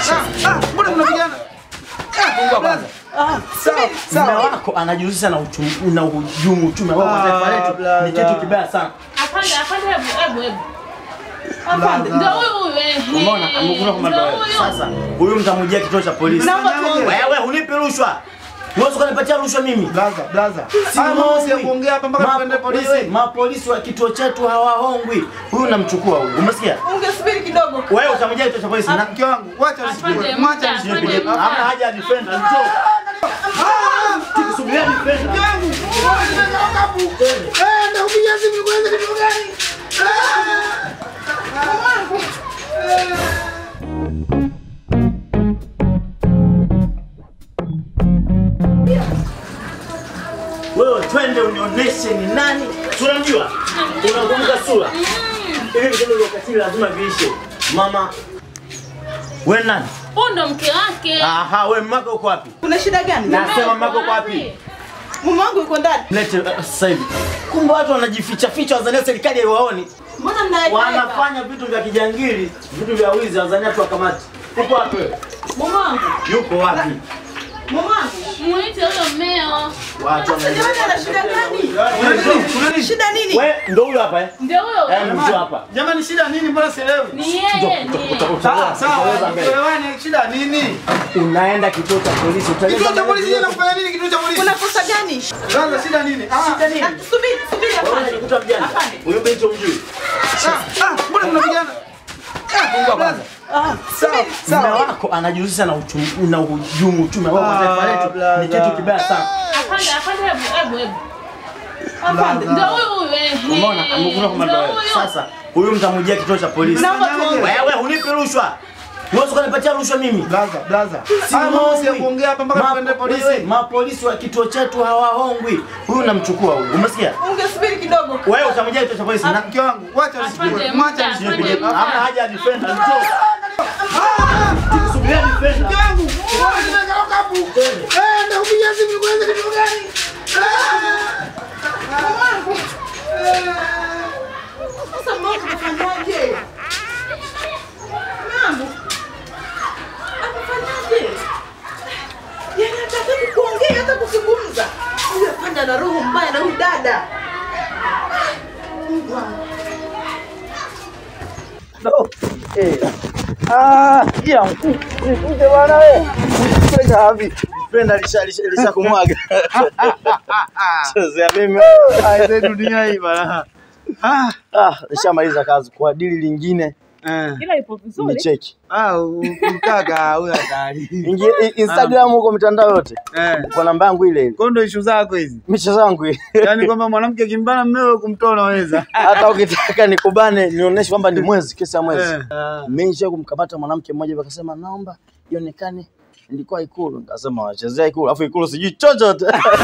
Ah, ah, mbona mnapigana? Fungua kwanza. Ah, sawa, Mume sawa. wako anajihusisha na uchumi na uhujumu uchumi ambao kwa taifa Ah, letu bla, ni bla. kitu kibaya sana. Afande, afande, hebu, hebu, hebu. Afande, Bla, ndio bla. huyu huyu, ehe. Umeona? Amekuna kwa Ndio wewe. huyu. Sasa huyu mtamujia kituo cha polisi. Naomba tuongee. Wewe hunipi rushwa. Huwezi kunipatia rushwa mimi. Blaza, blaza. Si Haya mambo si ya hongwi. kuongea hapa mpaka Ma- tuende polisi. wewe, Mapolisi wa kituo chetu hawahongwi. Huyu namchukua huyu. Umesikia? Ungesubiri kidogo. Wewe utamjia kituo cha polisi. Na Mke wangu, wacha Afande, nisipige. muda, Mwacha afande, nisipige. muda. Hamna haja ya defender. Njoo. Tukisubiria defender. Mke wangu, unataka wakapu. Eh, ndio kupiga simu nikueleze kitu gani? Wewe twende unionyeshe ni nani. Tunamjua. Unakumbuka sura. Hivi vitendo vya ukatili lazima viishe. Mama. Wewe nani? Huyu ndo mke wake. Aha, wewe mmako uko wapi? Kuna shida gani? Nasema mmako uko wapi? Mume wangu yuko ndani. Lete uh, sasa hivi. Kumbe watu wanajificha ficha Tanzania serikali haiwaoni. Mbona mnaeka? Wanafanya vitu vya kijangili, vitu vya wizi Tanzania tu wakamati. Uko wapi wewe? Mume wangu. Yuko wapi? Mume wangu. Mwite huyo mmeo. Watu Sasa jamani ana shida gani? Kuna nini? Kuna nini? Shida nini? Wewe ndio huyo hapa eh? Ndio huyo. Eh, mtu hapa. Jamani, shida nini? Mbona sielewi? Ni yeye, ni yeye. Sawa, sawa. Utaweza mbele. Tuelewane, shida nini? Unaenda kituo cha polisi utaeleza Kituo cha mbele polisi yote. jana kufanya nini kituo cha polisi? Kuna kosa gani? Blaza, shida nini? Ah, Shida nini? Ah, Subiri, subiri Wewe afande. unajikuta mjanja. Afande. Huyo binti umjui. ah, ah, mbona mnapigana? Fungua kwanza. Ah, Sawa, subiri. Mume sawa. wako anajihusisha na uchumi na uhujumu uchumi ambao kwa taifa Ah, letu bla, ni bla. kitu kibaya sana. Afande, afande, hebu, hebu, hebu. Afande. Ndio huyu huyu, ehe. Umeona? Amekuna kwa Ndio wewe. huyu. Sasa huyu mtamujia kituo cha polisi. Naomba tuongee. Wewe hunipi rushwa. Huwezi kunipatia rushwa mimi. Blaza, blaza. Si Haya mambo si ya hongwi. kuongea hapa mpaka Ma- tuende polisi. wewe, Mapolisi wa kituo chetu hawahongwi. Huyu namchukua huyu. Umesikia? Ungesubiri kidogo. Wewe utamjia kituo cha polisi. Na Mke wangu, wacha nisipige. Afande, Mwacha muda, nisipige. afande. hamna haja ya defender. Njoo. Ah! Tukisubiria defender. Mke wangu, unataka wakapu. Eh, ndio kupiga simu nikueleze kitu gani? Sasa mume wangu anafanyaje? Mume wangu. Anafanyaje? Yaani hataki kuongea hata kuzungumza. Huyu afande ana roho mbaya na huyu dada. Mungu wangu. Ah, ya mkuje bwana wewe. Kwenda wapi? Penda lisha lisha lisha kumwaga. Chezea mimi. Aise dunia hii bana. Ah, Ah, nishamaliza kazi kwa dili lingine eh. Ila ipo vizuri. ni cheki. Ah, mkaka huyu hatari. Ingia i- Instagram huko mitandao yote. Eh. Kwa namba yangu ile ile. Kwa ndo issue zako hizi. Michezo yangu ile. Yaani kwamba mwanamke kimbana mmewe kumtoa unaweza. Hata ukitaka nikubane nionyeshe kwamba ni mwezi, kesi ya mwezi. Eh. Ah. Mmeisha kumkamata mwanamke mmoja hivi akasema naomba ionekane nilikuwa Ikulu. Nikasema wachezea Ikulu, alafu Ikulu sijui chochote.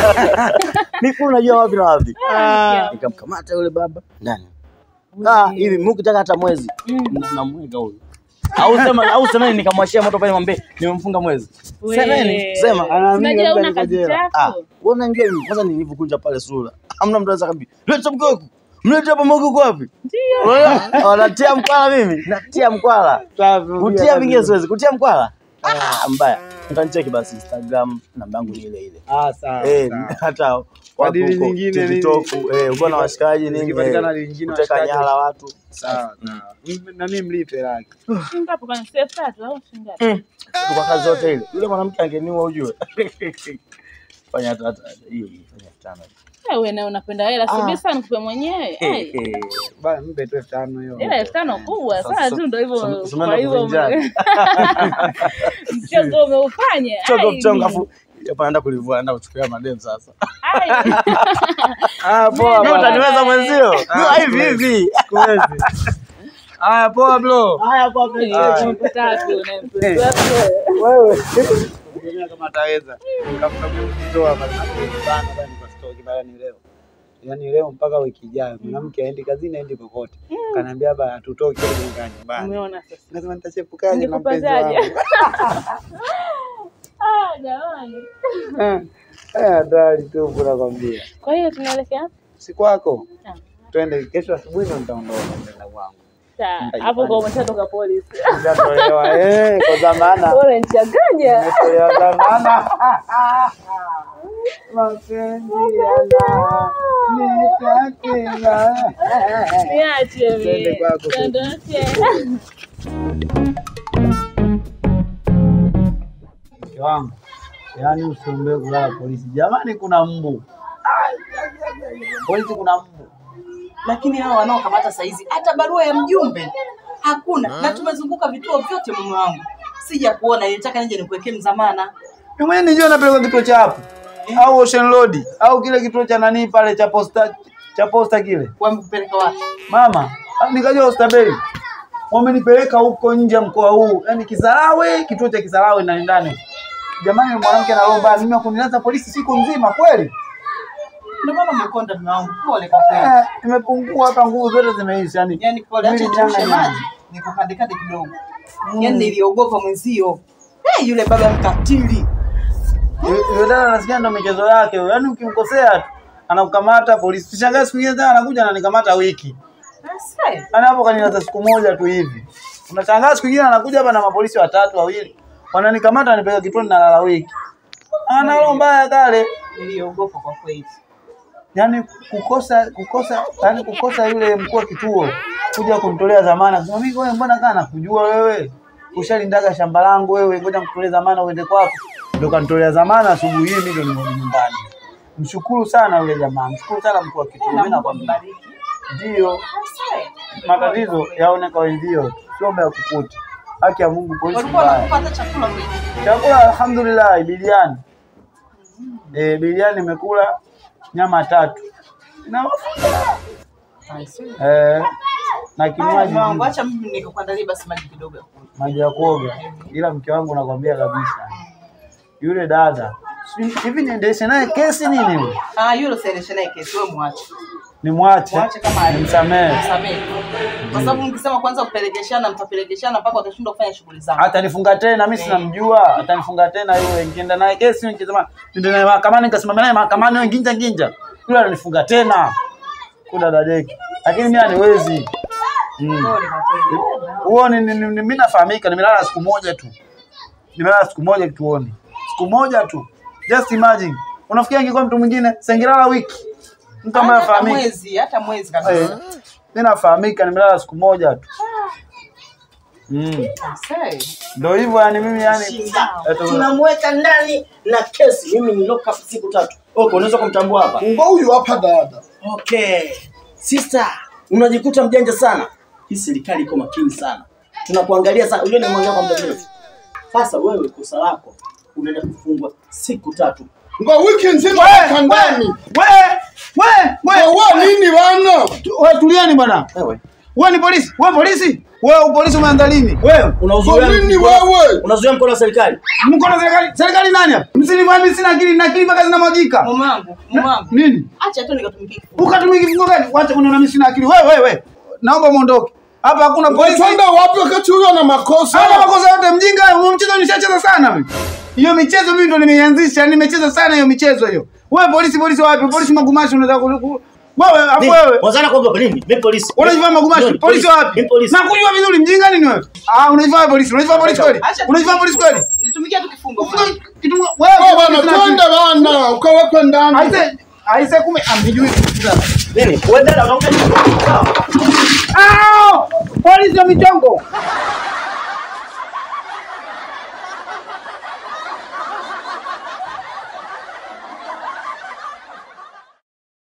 Ni Ikulu najua wapi na wapi. Ah, Nikamkamata yule baba. Nani? Ah, hivi mimi ukitaka hata mwezi na- namweka huyu. Au sema au semeni nikamwashia moto pale mwambie nimemfunga mwezi. we. Semeni, sema. Anaamini Unajua labda una niko kazi jela. Ah, zako. wewe unajua mimi kwanza nilivyokunja pale sura. Hamna mtu anaweza kabisa. Leta mke wako. Mlete hapa mke wako wapi? Ndio. Wewe wanatia mkwala mimi. Natia mkwala. Safi, Kutia vingine siwezi. Kutia mkwala. Ah, mbaya. Mtanicheki basi Instagram namba yangu ni ile ile. Ah, sawa. Eh, sawa. hata Kwa watu dili huko nyingine TikTok, eh, uko na washikaji nini? Zikipatikana eh, dili nyingine Kuteka washikaji. nyara watu. Sawa, sawa. M- Na mimi mlipe laki. Shingapi kwa elfu tatu au shingapi? Kwa kazi yote ile. Yule mwanamke angeniua ujue. Fanya hata hata hiyo hiyo, fanya elfu tano. Wewe na unapenda hela, Ah. subiri sana nikupe mwenyewe. Eh, Ai, eh. Bana mpe tu elfu tano hiyo. Hela elfu tano kubwa sana tu, ndo hivyo. Sum- sum- Kwa hivyo kuvunjana. mchezo umeufanya. Chongo Ai, mchongo afu hapa naenda kulivua naenda kuchukulia madem sasa. ai. Ah, poa. Wewe bana. utaniweza mwenzio? Ah, Hivi hivi. Siwezi. Haya, poa bro. Haya kwa Elfu tatu na elfu tatu. Wewe. Ngoja kama ataweza. Nikamtoa bana. Bana bana nikastoki bana ni leo. Yaani leo mpaka wiki ijayo mwanamke aendi kazini aendi kokote. Kaniambia bana hatutoki leo nyumbani. Umeona sasa. Nasema nitachepukaje na mpenzi Nikupazaje? wangu. Ah, jamani. Eh, hatari tu nakwambia. Kwa hiyo tunaelekea Si kwako. Ah. Twende kesho asubuhi ndo nitaondoka kwenda kwangu. Ta- hapo kwa umeshatoka polisi. Nishatolewa eh, kwa dhamana. Bora nichanganya. Nimetolewa dhamana. Mapenzi yana nitakila. Niache Twende mimi. kwako. Tuondoke. Mke wangu, yaani usiombee kulala polisi. Jamani, kuna mbu polisi, kuna mbu. lakini hao wanaokamata saizi hata barua ya mjumbe hakuna, na tumezunguka vituo vyote. Mume wangu sija kuona, nilitaka nije nikuwekee mzamana. Mimi mwenyewe nijua napelekwa kituo cha hapo au Ocean Road au kile kituo cha nani pale cha posta cha posta kile. Wamekupeleka wapi? Mama, ah, nikajua Oysterbay. Wamenipeleka huko nje ya mkoa huu, yaani Kisarawe, kituo cha Kisarawe ndani ndani. Jamani, mwanamke ana roho mbaya, mimi wakunilaza polisi siku nzima kweli. Ndio maana umekonda mume wangu, pole kwa kweli. Eh, nimepungua hapa, nguvu zote zimeisha yani. Yaani pole, acha Mwili nichemshe nyanga maji nikukandekande kidogo. Yaani niliogopa mwenzio. Eh, yule baba mkatili. Yule dada nasikia ndo michezo yake, yaani ukimkosea tu anakukamata polisi. Sishangaa siku nyingine tena anakuja ananikamata wiki. Sasa Yaani hapo kanilaza siku moja tu hivi. Unashangaa siku nyingine anakuja hapa na mapolisi watatu wawili. Wananikamata wanipeleka kituoni na lala wiki. Ana roho mbaya kale. niliogopa kwa kweli. Yaani kukosa kukosa yaani kukosa yule mkuu wa kituo kuja kunitolea dhamana. Kusema mimi wewe mbona kana nakujua wewe? Ushalindaga shamba langu wewe, ngoja nikutolee dhamana uende kwako. Ndio kanitolea dhamana asubuhi hii mimi ndio nimerudi nyumbani. Mshukuru sana yule jamaa. Mshukuru sana mkuu wa kituo. Mimi nakwambia. Bariki. Ndio Sasa matatizo yaone kwa wenzio, sio mbaya kukuti. Haki ya Mungu, polisi walikuwa mbaya. wanakupata chakula kweli. Chakula alhamdulillah, biliani eh, biliani nimekula nyama tatu na mafuta eh, na Haya, kinywaji mume wangu, juu, acha mimi nikuandalie basi maji kidogo ya kunywa. maji ya kuoga. Ila mke wangu nakwambia kabisa, yule dada sijui- hivi niendeshe naye kesi nini? Yule Ah, yule usiendeshe naye kesi, wewe muache. nimwache, Muache kama alivyo. nimsamehe, Msamehe. Kwa sababu mkisema kwanza kupelekeshana mtapelekeshana mpaka watashindwa kufanya shughuli zao. atanifunga tena, mimi sinamjua, atanifunga tena yule. Nikienda naye kesi, nikisema niende naye mahakamani, nikasimama naye mahakamani, wewe nginja nginja, yule ananifunga tena kuda dadeki, lakini mimi aniwezi mm. Pole kwa kweli. huo ni, ni, ni, ni, mimi nafahamika, nimelala siku moja tu, nimelala siku moja kituoni, siku moja tu. Just imagine, unafikia ingekuwa mtu mwingine sengilala wiki, mtu ambaye Hata afahamika. mwezi, hata mwezi Eh, kabisa. mimi nafahamika, nimelala siku moja tu mm. Sasa, Ndio hivyo yani, mimi yani eto- tunamweka ndani na kesi. Mimi ni lock up siku tatu. Okay, unaweza kumtambua hapa. Unga huyu hapa dada. Okay. Sister, unajikuta mjanja sana. Hii serikali iko makini sana. Tunakuangalia sana. Unajua nimwangalia kwa muda mrefu. Sasa wewe kosa lako unaenda kufungwa siku tatu. Unga wiki nzima We, hapa ndani. we, we, we, Wewe nini bana? tu- we, tulieni bwana. Wewe. Wewe ni polisi, wewe polisi, wewe polisi umeanza lini? Wewe Unazuia Kwa nini mkono- wewe? Unazuia mkono wa serikali. mkono serikali, serikali nani hapa? Msinifahamu mimi sina akili, na akili mpaka zinamwagika. mume wangu, mume wangu. Nini? Acha tu nikatumikie kifungo. Ukatumia kifungo gani? Wacha kuniona mimi sina akili. Wewe wewe wewe. Naomba muondoke. Hapa hakuna polisi. Twenda wapi wakati huyu ana makosa? Hana makosa yote mjinga, huo mchezo nishacheza sana mimi. Hiyo michezo mimi ndo nimeianzisha, nimecheza sana hiyo michezo hiyo. Wewe polisi polisi wapi? Polisi magumashi unataka ku- ku- wewe hapo wewe. Wazana kwa nini? Mimi polisi. Unajivaa magumashi, Nini? polisi wapi? Mimi polisi. Na kujua vizuri mjinga nini wewe? Ah, unajivaa polisi, unajivaa polisi kweli? Acha tu- Unajivaa polisi kweli? Nitumikie tu kifungo. mume Ufunga wangu. kitu wewe. Wewe bana polisi na- twende bana, ukawekwe ndani. Aise, aise kume amjui kufuta. Nini? Wewe dada unaongea nini? Sawa. Ah! Polisi wa michongo.